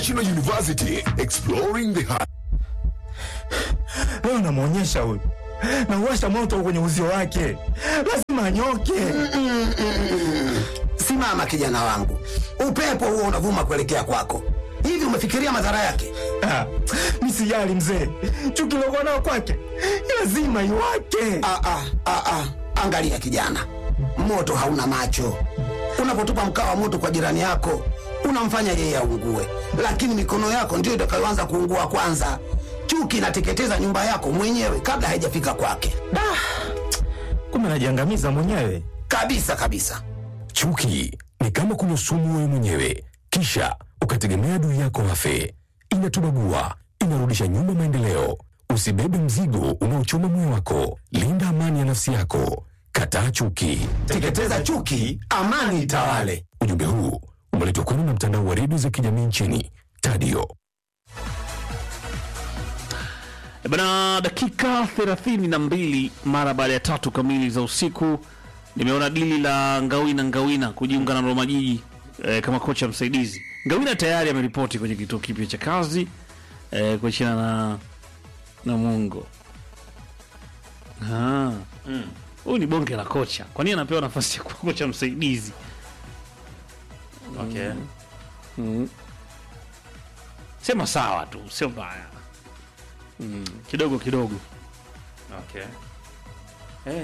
National University, exploring the heart. Leo namwonyesha huyu, nauwasha moto kwenye uzio wake, lazima anyoke. Simama kijana wangu, upepo huo unavuma kuelekea kwako. Hivi umefikiria madhara yake? Ah, mi sijali mzee, chuki lokuwa nao kwake lazima iwake. Ah, ah, ah, ah. Angalia kijana, moto hauna macho. Unapotupa mkaa wa moto kwa jirani yako, unamfanya yeye aungue, lakini mikono yako ndiyo itakayoanza kuungua kwanza. Chuki inateketeza nyumba yako mwenyewe kabla haijafika kwake, Da, kumbe najiangamiza mwenyewe. kabisa kabisa. Chuki ni kama kunywa sumu wewe mwenyewe, kisha ukategemea adui yako afe. Inatubagua, inarudisha nyuma maendeleo. Usibebe mzigo unaochoma moyo wako. Linda amani ya nafsi yako. Kataa chuki. Teketeza chuki, amani itawale. Ujumbe huu umeletwa kwenu na mtandao wa redio za kijamii nchini Tadio. E Bana, dakika thelathini na mbili mara baada ya tatu kamili za usiku, nimeona dili la Ngawina Ngawina kujiunga na Roma Jiji e, kama kocha msaidizi. Ngawina tayari ameripoti kwenye kituo kipya cha kazi e, kuachana na na Mungo. Ah. Huyu ni bonge la kocha, kwa nini anapewa nafasi ya kuwa kocha msaidizi? Okay. Sema sawa tu, sio mbaya. Mm, kidogo kidogo. Okay. Eh,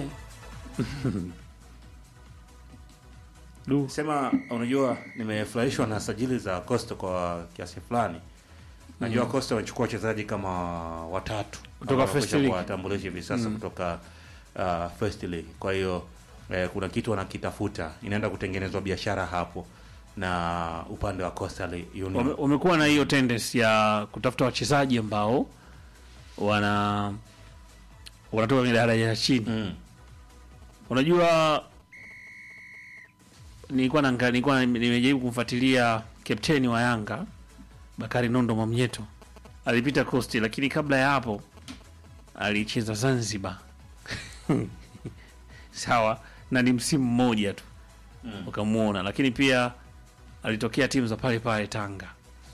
Du. sema unajua nimefurahishwa na sajili za Costa kwa kiasi fulani. Najua Costa wamechukua wachezaji kama watatu Kutoka ambao First wamekwisha League. kuwatambulisha hivi sasa kutoka uh, First League. Kwa hiyo eh, kuna kitu wanakitafuta, inaenda kutengenezwa biashara hapo na upande wa Coastal Union. Wame- wamekuwa na hiyo tendency ya kutafuta wachezaji ambao wana wanatoka kwenye daraja ya chini. Mm. Unajua, nilikuwa na nilikuwa nimejaribu kumfuatilia kapteni wa Yanga Bakari Nondo Mwamnyeto, alipita Coast, lakini kabla ya hapo alicheza Zanzibar sawa, na ni msimu mmoja tu ukamwona, lakini pia alitokea timu za pale pale Tanga.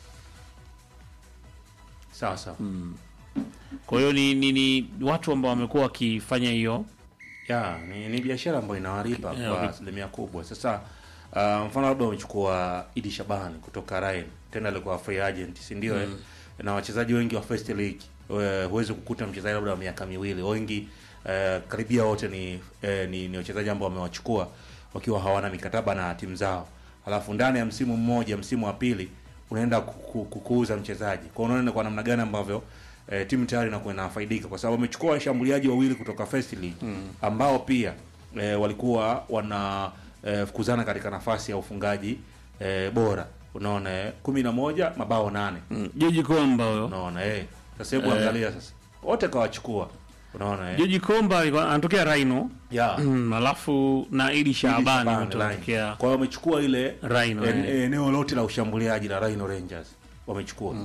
Sawa sawa. Kwa hiyo ni, ni, ni watu ambao wamekuwa wakifanya hiyo ya ni, ni biashara ambayo inawalipa Yeah, kwa okay. asilimia kubwa. Sasa uh, mfano labda wamechukua Idi Shabani kutoka Rail, tena alikuwa free agent, si ndio? eh? Na wachezaji wengi wa First League eh, huwezi kukuta mchezaji labda wa miaka miwili, wengi eh, karibia wote ni, eh, ni, ni wachezaji ambao wamewachukua wakiwa hawana mikataba na timu zao, alafu ndani ya msimu mmoja, msimu wa pili unaenda kuku- kukuuza mchezaji. Kwa hiyo unaona kwa namna gani ambavyo eh, timu tayari inakuwa inafaidika kwa sababu wamechukua washambuliaji wawili kutoka First League ambao pia eh, walikuwa wana eh, fukuzana katika nafasi ya ufungaji eh, bora. Unaona eh, kumi na moja mabao nane. mm, Joji Komba huyo Unaona eh, sasa hebu Eh. angalia sasa, wote kawachukua. Unaona eh, Joji Komba alikuwa anatokea Rhino ya mm, alafu na Idi Shaabani Shabani wote line. wanatokea Kwa hiyo wamechukua ile Rhino, en- eh. eneo lote la ushambuliaji la Rhino Rangers wamechukua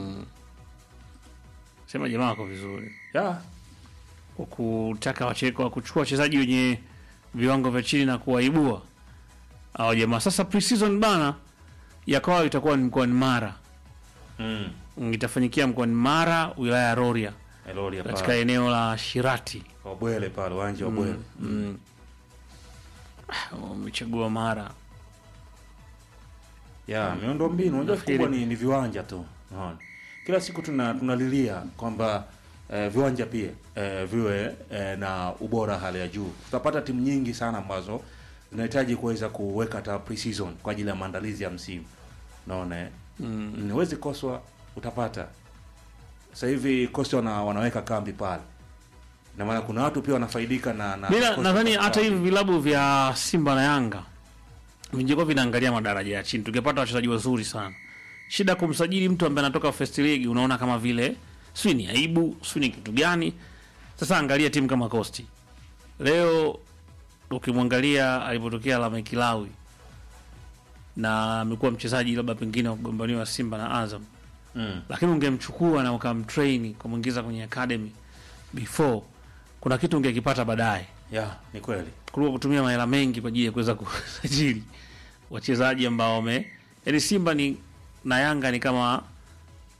sema jamaa wako vizuri ya kwa kutaka wache- kwa kuchukua wachezaji wenye viwango vya chini na kuwaibua hao jamaa. Sasa pre-season bana ya kwao itakuwa ni mkoani Mara, mm. Mm, itafanyikia mkoani Mara, wilaya ya Rorya, Elori katika pale eneo la Shirati. kwa Bwele pale uwanja wa Bwele Wamechagua Mara. ya miundo mbinu unajua Nafikiri- kubwa ni, ni viwanja tu unaona kila siku tuna tunalilia kwamba eh, viwanja pia eh, viwe eh, na ubora hali ya juu tutapata timu nyingi sana ambazo zinahitaji kuweza kuweka hata pre-season kwa ajili ya maandalizi ya msimu unaona eh? mm. huwezi koswa utapata sasa hivi kosti wana, wanaweka kambi pale na maana kuna watu pia wanafaidika na, na Bila Coastal nadhani Cup. hata hivi vilabu vya Simba na Yanga vingekuwa vinaangalia madaraja ya chini, tungepata wachezaji wazuri sana. Shida kumsajili mtu ambaye anatoka first league, unaona kama vile sio ni aibu, sio ni kitu gani? Sasa angalia timu kama Costi leo, ukimwangalia alipotokea Lameck Kilawi na amekuwa mchezaji labda pengine wa kugombaniwa Simba na Azam, mm. lakini ungemchukua na ukamtrain kumwingiza kwenye academy before, kuna kitu ungekipata baadaye ya ni kweli kuliko kutumia mahela mengi kwa ajili ya kuweza kusajili wachezaji ambao wame yani Simba ni na Yanga ni kama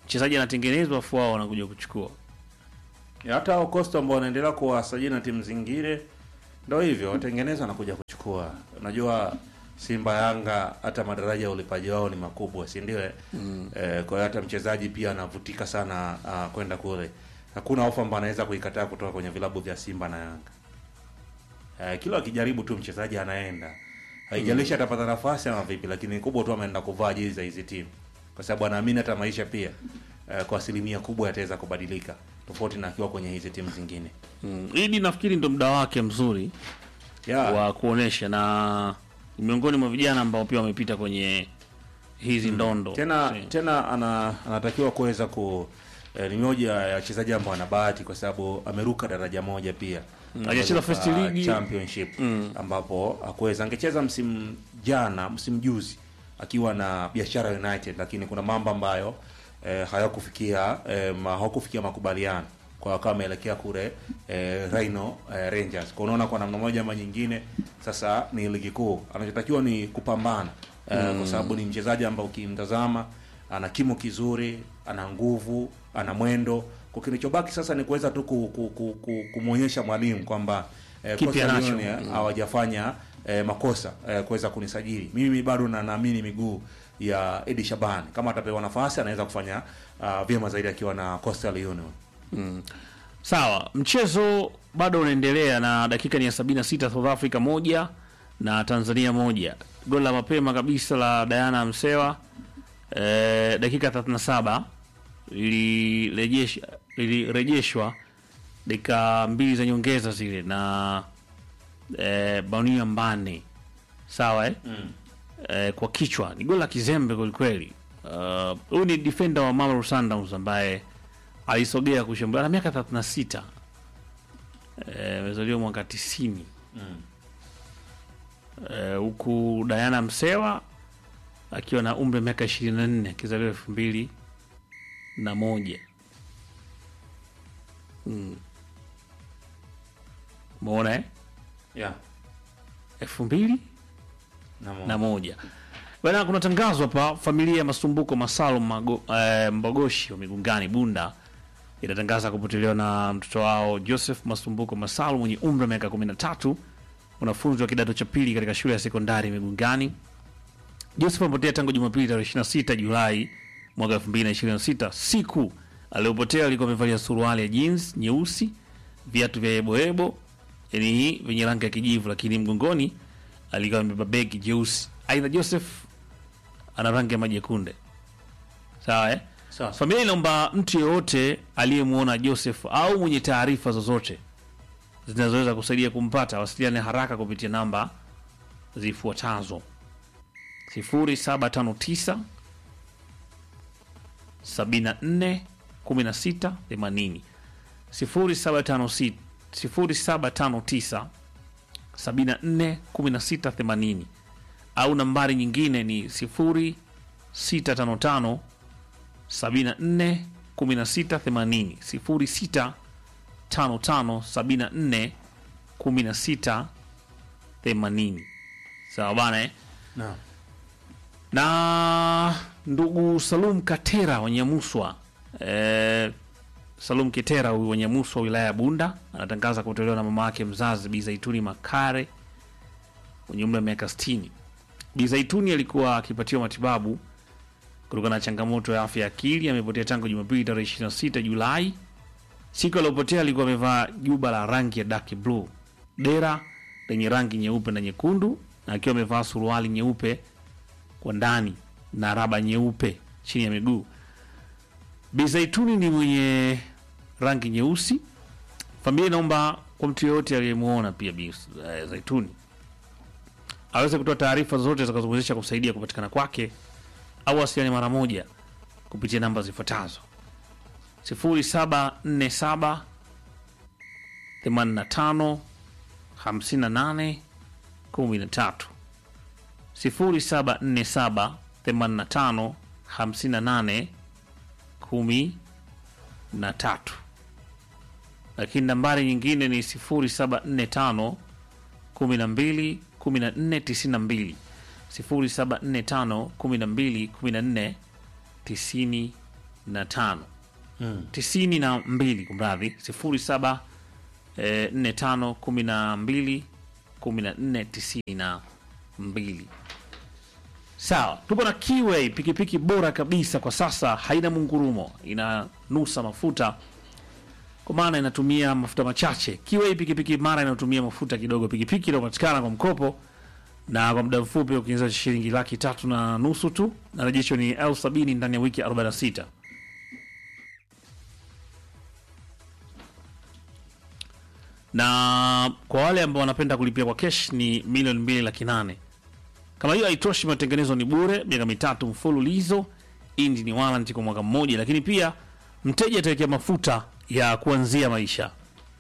mchezaji anatengenezwa afu wao wanakuja kuchukua Ya, hata hao Costa ambao wanaendelea kuwasajili na timu zingine ndio hivyo watengeneza na kuja kuchukua. Unajua Simba, Yanga, hata madaraja ya ulipaji wao ni makubwa, si ndio? eh? Eh, kwa hiyo hata mchezaji pia anavutika sana uh, kwenda kule. Hakuna ofa ambayo anaweza kuikataa kutoka kwenye vilabu vya Simba na Yanga. Eh, kila akijaribu tu mchezaji anaenda, haijalishi atapata nafasi ama vipi, lakini kubwa tu ameenda kuvaa jezi za hizi timu, kwa sababu anaamini hata maisha pia eh, kwa asilimia kubwa yataweza kubadilika tofauti na akiwa kwenye hizi timu zingine. mm. Idi nafikiri ndo muda wake mzuri Yeah. wa kuonesha na ni miongoni mwa vijana ambao pia wamepita kwenye hizi ndondo tena Si. tena ana, anatakiwa kuweza ku eh, ni moja ya wachezaji ambao ana bahati kwa sababu ameruka daraja moja pia hajacheza Kutoka first league. championship ambapo akuweza angecheza msimu jana msimu juzi akiwa na biashara united lakini kuna mambo ambayo eh, hayakufikia eh, ma, hawakufikia makubaliano kwa wakawa ameelekea kule eh, Rhino eh, Rangers kwa unaona kwa namna moja ama nyingine sasa ni ligi kuu anachotakiwa ni kupambana eh, kwa sababu ni mchezaji ambaye ukimtazama ana kimo kizuri ana nguvu ana mwendo kwa kilichobaki sasa ni kuweza tu ku, ku, ku, ku, kumwonyesha mwalimu kwamba eh, Kipi Coastal anacho? Union, eh, hawajafanya eh, makosa eh, kuweza kunisajili mimi bado na naamini miguu ya Edi Shaban kama atapewa nafasi anaweza kufanya uh, vyema zaidi akiwa na Coastal Union Sawa, mchezo bado unaendelea na dakika ni ya 76, South Africa moja na Tanzania moja. Goli la mapema kabisa la Diana Msewa e, dakika 37 lilirejesha lilirejeshwa dakika mbili za nyongeza zile na e, Baunia Mbane sawa eh? mm. e, kwa kichwa ni goli la kizembe kwelikweli. Uh, Huyu ni defender wa Mamelodi Sundowns ambaye alisogea kushambulia na miaka 36 Eh, amezaliwa mwaka 90 Eh, huku Diana Msewa akiwa na umri wa miaka 24 akizaliwa elfu mbili na moja mm. Umeona eh? yeah. elfu mbili na mo- na moja bana kuna tangazo hapa familia ya masumbuko masalum Mago, eh, mbogoshi wa migungani bunda inatangaza kupotelewa na mtoto wao joseph masumbuko masalum mwenye umri wa miaka 13 mwanafunzi wa kidato cha pili katika shule ya sekondari migungani joseph amepotea tangu jumapili tarehe 26 julai mwaka 2026 siku aliyopotea alikuwa amevalia suruali ya jeans nyeusi viatu vya yeboyebo yani vyenye rangi ya kijivu lakini mgongoni alikuwa amebeba begi jeusi aidha joseph ana rangi ya maji ya kunde sawa eh? Sawa. familia inaomba mtu yeyote aliyemwona joseph au mwenye taarifa zozote zinazoweza kusaidia kumpata wasiliane haraka kupitia namba zifuatazo 0759 74 16 80 0756 0759 74 16 80 au nambari nyingine ni 0655 74 16 80 06 55 74 16 80 sawa bana eh? Naam. na ndugu Salum Katera wa Nyamuswa eh, Salum Kitera huyu wa Nyamuswa wilaya ya Bunda anatangaza kutolewa na mama yake mzazi Bi Zaituni Makare mwenye umri wa miaka 60. Bi Zaituni alikuwa akipatiwa matibabu kutokana na changamoto ya afya ya akili. Amepotea tangu Jumapili tarehe 26 Julai. Siku aliyopotea alikuwa amevaa juba la rangi ya dark blue, dera lenye rangi nyeupe na nyekundu, na akiwa amevaa suruali nyeupe kwa ndani na raba nyeupe chini ya miguu. Bi Zaituni ni mwenye rangi nyeusi. Familia inaomba kwa mtu yeyote aliyemwona pia Bi eh, Zaituni aweze kutoa taarifa zozote zitakazowezesha kusaidia kupatikana kwake au wasiliane mara moja kupitia namba zifuatazo 0747 85 58 13 0747 85 58 13 lakini nambari nyingine ni 0745 12 14 92 0745 12 14 92 na tano tisini na mbili kumradhi sifuri saba eh, nne tano kumi na mbili kumi na nne tisini na mbili sawa tupo na kiway pikipiki bora kabisa kwa sasa haina mungurumo inanusa mafuta kwa maana inatumia mafuta machache kiway pikipiki mara inayotumia mafuta kidogo pikipiki inayopatikana kwa mkopo na kwa muda mfupi ukiinza shilingi laki tatu na nusu tu na rejesho ni elfu sabini ndani ya wiki 46 na kwa wale ambao wanapenda kulipia kwa kesh ni milioni mbili laki nane kama hiyo haitoshi matengenezo ni bure miaka mitatu mfululizo indi ni warranty kwa mwaka mmoja lakini pia mteja atawekea mafuta ya kuanzia maisha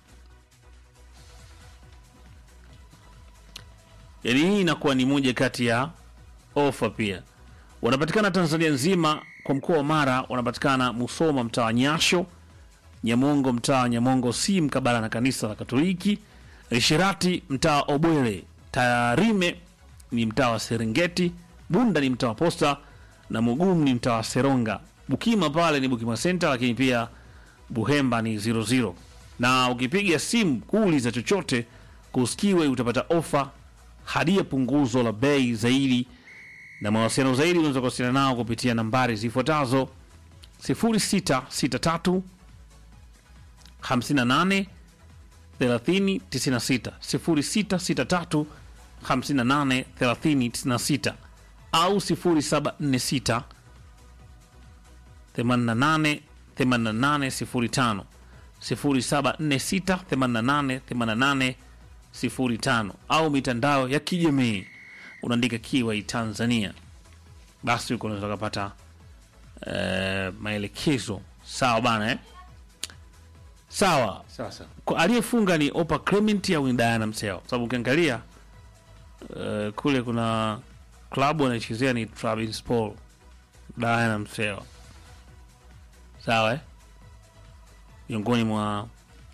yaani hii inakuwa ni moja kati ya ofa pia wanapatikana tanzania nzima kwa mkoa wa mara wanapatikana musoma mtaa wa nyasho nyamongo mtaa wa nyamongo si mkabala na kanisa la katoliki rishirati mtaa wa obwele tarime ni mtaa wa serengeti bunda ni mtaa wa posta na mugumu ni mtaa wa seronga bukima pale ni bukima center lakini pia buhemba ni 00 na ukipiga simu kuuliza chochote kuskiwe utapata ofa hadi ya punguzo la bei zaidi na mawasiliano zaidi unaweza kuwasiliana nao kupitia nambari zifuatazo 0663 58 30 96 0663 58 30 96 au 0746 88 88 05 0746 88 88 05 au mitandao ya kijamii unaandika kiwai Tanzania, basi huko unaweza kupata eh, maelekezo sawa bana eh? Sawa. Sasa Kwa- aliyefunga ni Opa Clement au ni Diana Mseo, sababu ukiangalia eh, kule kuna klabu anaichezea ni Trabzonspor, Diana Mseo, sawa eh? miongoni mwa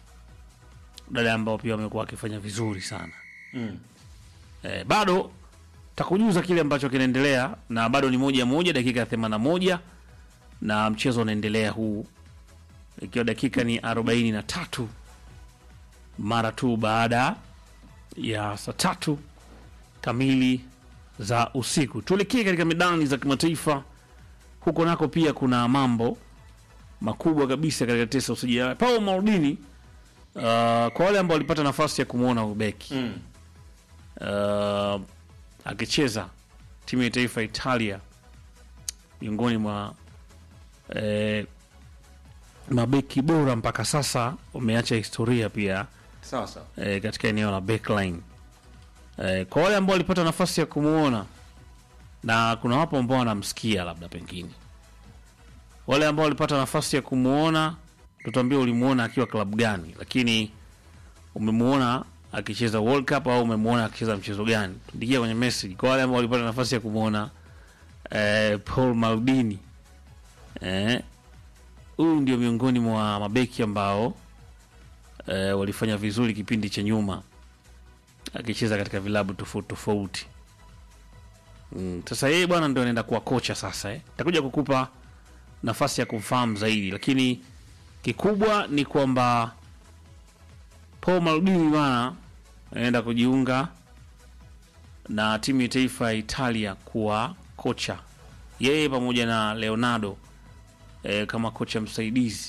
dada ambao pia wamekuwa wakifanya vizuri sana mm. eh, bado takujuza kile ambacho kinaendelea na bado ni moja moja dakika ya 81 na mchezo unaendelea huu ikiwa dakika ni 43 mara tu baada ya saa tatu kamili za usiku tuelekee katika medani za kimataifa huko nako pia kuna mambo makubwa kabisa katika tesa usajili Paulo Maldini uh, kwa wale ambao walipata nafasi ya kumwona ubeki Mm. uh, akicheza timu ya taifa ya Italia miongoni mwa eh, mabeki bora mpaka sasa wameacha historia pia Sasa eh, katika eneo la backline eh, kwa wale ambao walipata nafasi ya kumwona na kuna wapo ambao wanamsikia labda pengine wale ambao walipata nafasi ya kumwona tutuambia ulimuona akiwa klabu gani lakini umemuona akicheza World Cup au umemuona akicheza mchezo gani tuandikia kwenye message kwa wale ambao walipata nafasi ya kumwona eh, Paul Maldini eh, huyu ndio miongoni mwa mabeki ambao eh, walifanya vizuri kipindi cha nyuma akicheza katika vilabu tofauti tofauti. Mm, Sasa yeye bwana ndio anaenda kuwa kocha sasa eh. Takuja kukupa nafasi ya kumfahamu zaidi, lakini kikubwa ni kwamba Paul Maldini bwana anaenda kujiunga na timu ya taifa ya Italia kuwa kocha, yeye pamoja na Leonardo eh, kama kocha msaidizi.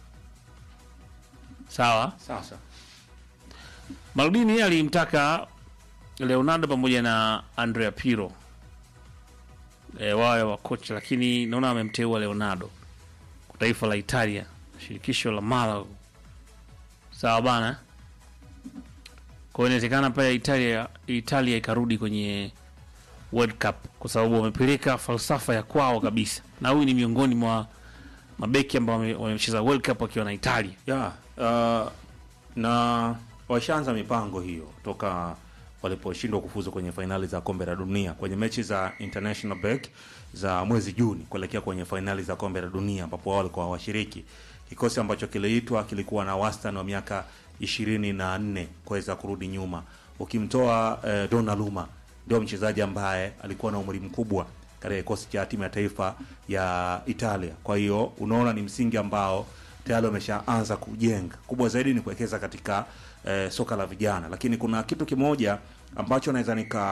Sawa. sasa Maldini yeye alimtaka Leonardo pamoja na Andrea Pirlo e, wawe wa kocha, lakini naona amemteua Leonardo kwa taifa la Italia, shirikisho la Malaga. Sawa bana, kwa hiyo inawezekana pale Italia, Italia ikarudi kwenye World Cup kwa sababu wamepeleka falsafa ya kwao kabisa, na huyu ni miongoni mwa mabeki ambao wame- wamecheza World Cup wakiwa na Italia. ya uh, na washaanza mipango hiyo toka waliposhindwa kufuzu kwenye fainali za kombe la dunia kwenye mechi za international break za mwezi Juni kuelekea kwenye fainali za kombe la dunia ambapo wao walikuwa washiriki. Kikosi ambacho kiliitwa kilikuwa na wastani wa miaka ishirini na nne kuweza kurudi nyuma, ukimtoa eh, Donnarumma ndio mchezaji ambaye alikuwa na umri mkubwa katika kikosi cha timu ya taifa ya Italia. Kwa hiyo unaona ni msingi ambao tayari wameshaanza kujenga. Kubwa zaidi ni kuwekeza katika eh, soka la vijana, lakini kuna kitu kimoja ambacho naweza nika